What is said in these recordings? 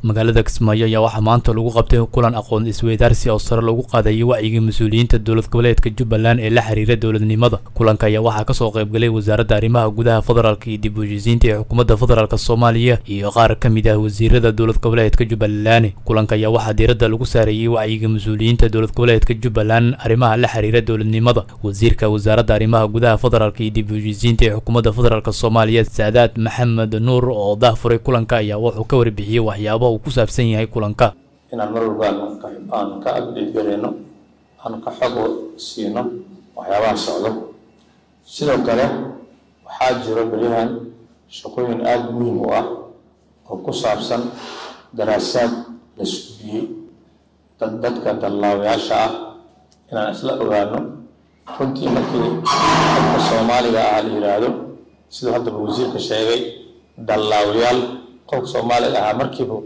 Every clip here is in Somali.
magaalada kismaayo ayaa waxaa maanta lagu qabtay kulan aqoon isweydaarsi oo sare lagu qaadayay wacyiga mas-uuliyiinta dowlad goboleedka jubbaland ee la xiriira dowladnimada kulanka ayaa waxaa kasoo qaybgalay wasaaradda arrimaha gudaha federaalk iyo dib u heshiisiinta ee xukuumadda federaalk soomaaliya iyo qaar ka mid ah wasiirada dowlad goboleedka jubbaland kulanka ayaa waxaa diiradda lagu saareeyey wacyiga mas-uuliyiinta dowlad goboleedka jubbaland arrimaha la xiriira dowladnimada wasiirka wasaaradda arrimaha gudaha federaalk iyo dib u heshiisiinta ee xukuumadda federaalk soomaaliya saadaad maxamed nuur oo dahfuray kulanka ayaa wuxuu ka warbixiyey waxyaabaha uu ku saabsan yahay kulanka inaan mar walba aan ka update gareyno aan ka xog siino waxyaabaha socdo sidoo kale waxaa jiro beryahan shaqooyin aada muhiim u ah oo ku saabsan daraasaad la suubiyey dad dadka dallaawayaasha ah inaan isla ogaano runtii markii dadka soomaaliga ah la yidhaahdo siduu haddaba wasiirka sheegay dallaawayaal qofka soomaaliga ahaa markiiba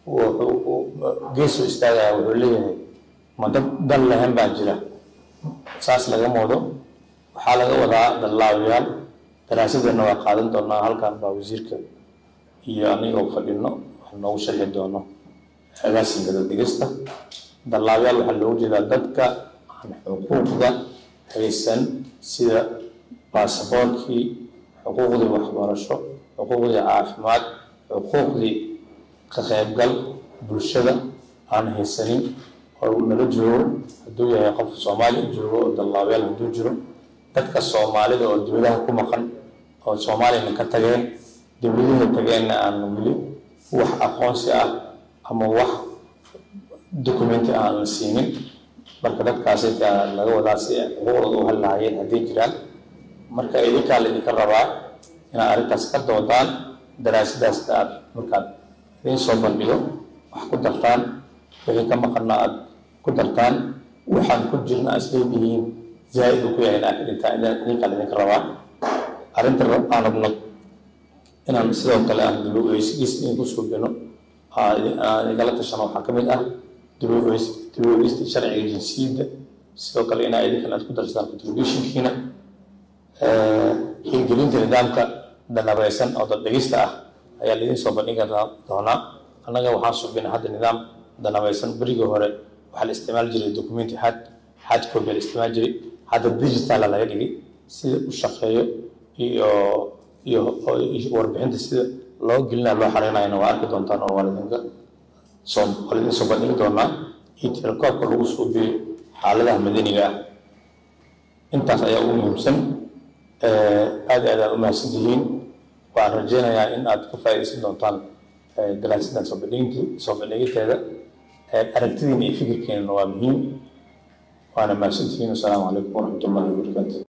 geesoo istaagaya wuxuu leeyahay ma dad dal lahan baa jira saas laga moodo waxaa laga wadaa dallaawayaal daraasadana waa qaadan doonaa halkan baa wasiirka iyo anigoo fadhino wax noogu sharxi doono agaasinka dadegista dallaawayaal waxaa loogu jeedaa dadka aan xuquuqda haysan sida baasaboortkii xuquuqdii waxbarasho xuquuqdii caafimaad xuquuqdii ka qaybgal bulshada aan haysanin oo nala joogo hadduu yahay qof soomaaliya joogo oo dallaabayaal hadduu jiro dadka soomaalida oo dibadaha ku maqan oo soomaaliyana ka tageen dibladihii tageenna aan weli wax aqoonsi ah ama wax documenti aan la siinin marka dadkaasi laga wadaa si xuquuqdooda u halahaayeen hadday jiraan marka idinkaa la idinka rabaa inaad arrintaas ka doodaan daraasadaas aad markaad idiin soo bandhigo wax ku dartaan wixii ka maqanna aad ku dartaan waxaan ku jirna aad isleedihiin zaa-id uu ku yahay idinkaa idinka rabaa arrinta aan rabno inaan sidoo kale aan dib u eegis idinku suubino aan igala tashano waxaa ka mid ah dib u eegista sharciga jinsiyadda sidoo kale inaa idinkan aad ku darsataan contributionkiina hirgelinta nidaamka danabaysan oo daddhegista ah ayaa laidin soo bandhigi doonaa annaga waxaan subina hadda nidaam danabaysan berigii hore waxaa la isticmaali jiray documenti had had copy la isticmaali jiray hadda digitala laga dhigay sida u shaqeeyo iyo iyo warbixinta sida loo gelinaya loo xareynayana waa arki doontaan oo waa lidinka soo waa lidin soo bandhigi doonaa iyo tirakoobka lagu suubiyo xaaladaha madaniga ah intaas ayaa ugu muhiimsan aada aad aad u mahadsan tihiin waxaan rajeynayaa in aad ka faaidaysan doontaan daraasadan soo bandhigint soo bandhigiteeda aragtidiina iyo fikirkeenana waa muhiim waana mahadsan tihiin wasalaamu calaykum waraxmat ullahi wabarakaatu